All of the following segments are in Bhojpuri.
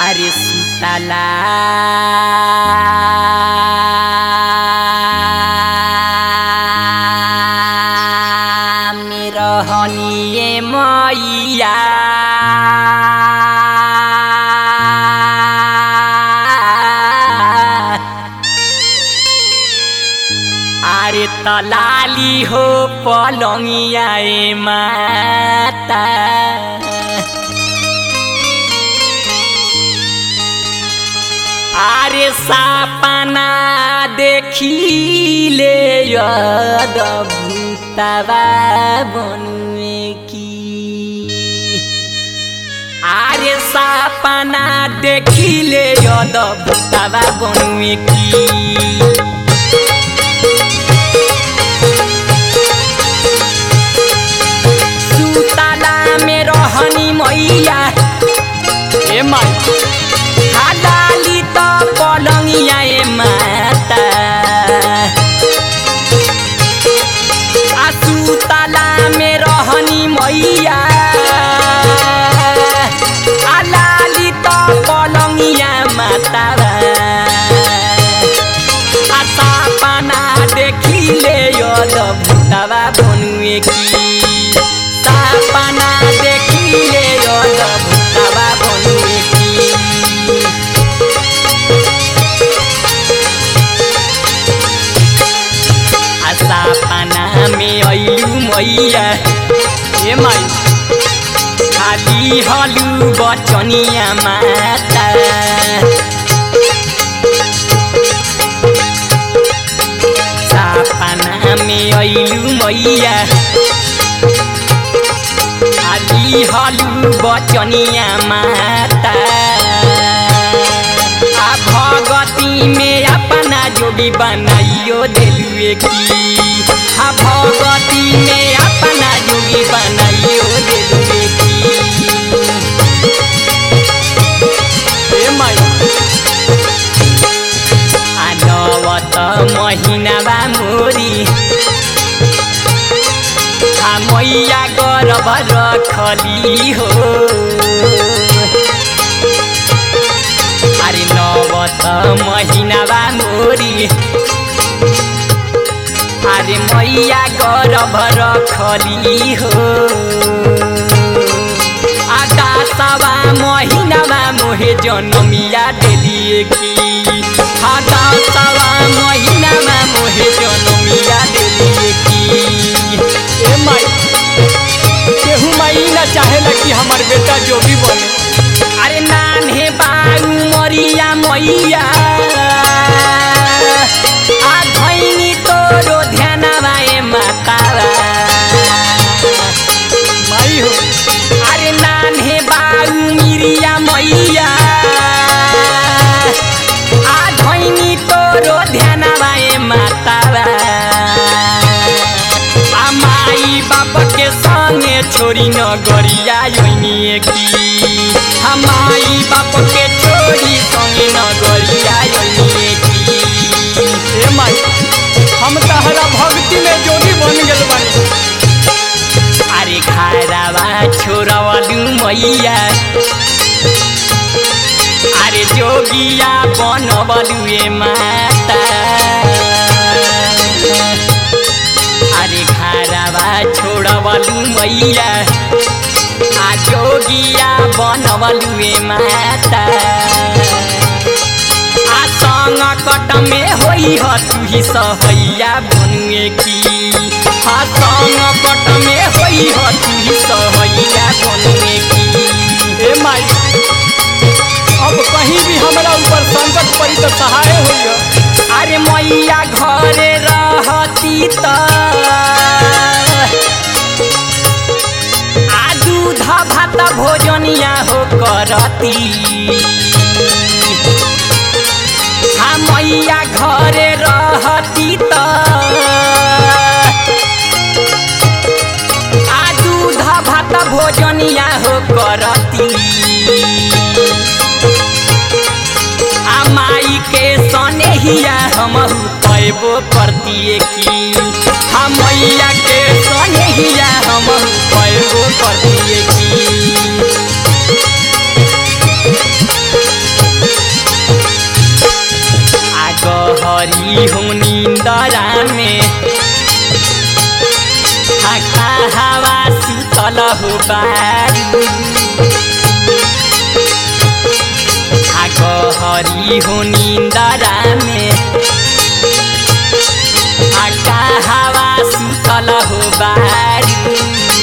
अरे सुतला मेरो हनिए मैया अरे तलाली हो पलंगिया ए माता আরে সাপানা দেখিলে অদ্ভুতবা বনুয়ে কি আরে সাপানা দেখিলে অদ্ভুতবা বনুয়ে কি सुतला में रहनी मैया ए माई हालाली त पलंगिया ए माता आ सुतला में रहनी मैया हालाली त पलंगिया माता आशा पाना देखिले यद भुतावा बनुए की सापाना देखिले यद भुतावा बनुए की आशा पाना में अइलू मैया ए माई खाली हलू बचनिया माता सापना में अइलू मैया आली हलू बचनिया माता आ भगती में अपना जोड़ी बनाइयो दिलुए की आ भगती में अपना जोड़ी बनाइयो दिलुए की ए माई आनवत महिनाबा मोरी आ मैया गर्भ रखली हो अरे नवत महिनाबा मोरी अरे मैया गर्भ रखली हो आधा सवा महिनामा मोहे जनमिया डेलिए की आधा सवा महिनामा मोहे जनमिया डेलिए की ए माई केहू माई ना चाहेला कि हमार बेटा जोगी बने अरे नान्हे बाऊ मरिया मैया आ धैनी तोरो ध्यानवा ए मातावा माई हो अरे नान्हे बाऊ मिरिया मैया आ धैनी तोरो ध्यानवा ए मातावा आ माई बाप के संगे छोरी न गरिया योनिए की आ माई बाप के छोरी संगे न गरिया योनिए की ए माई हम तहरा भक्ति में जोगी बन गेल बानी अरे खारावा छोरावालू मैया अरे जोगिया बनबलू ए माता अरे खारावा छोड़बलू मैया आ जोगिया बनबलू ए माता आ संग कट में होई ह तुही सहैया बनुए की आ संग कट में होई ह तुही सहैया बनुए की ए माई अब कहीं भी हमरा ऊपर संकट पड़ी तो सहाय होइए अरे मैया घरे रहती त आ दूध भात भोजनिया हो करती हाँ मैया घरे रहती त आ दूध भात भोजनिया हो करती आ माई के सनेहिया हम पैबो करती की हम मैया के सनेहिया हम पैबो करती की आका हवा सुतल हो बारू आग हरी हो निंदरा में आका हवा सुतल हो बारू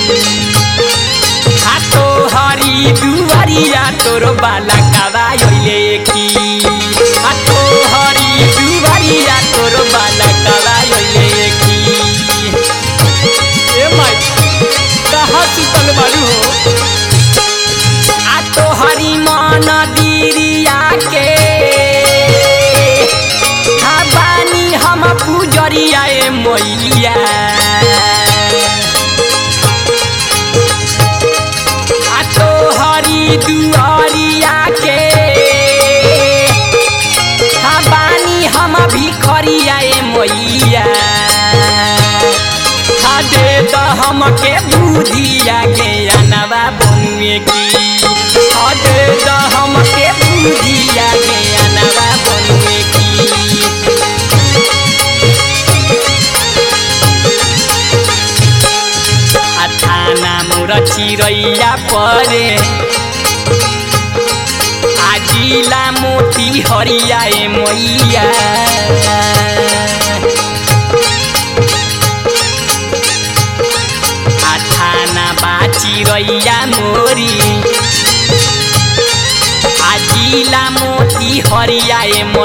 हातो हरी दुवरिया तोर बाला कवायोले की हातो हरी दुवरिया तोर बाला कवायोले की ए माई कहाँ सुतल बारू हो आ तो हरी मन दिरिया के हा बानी हम पूजरिया ए मैया आ तो हरी दुआरिया के हा बानी हम भिखरिया ए मैया हा दे द हमके बुधिया के अनवा बनुए की हा दे द हमके बुधिया के अनवा बनुए की अठाना मोर चिरैया परे आजिला मोती हरिया ए मैया आठाना बाची रैया मोरी आजिला मोती हरिया ए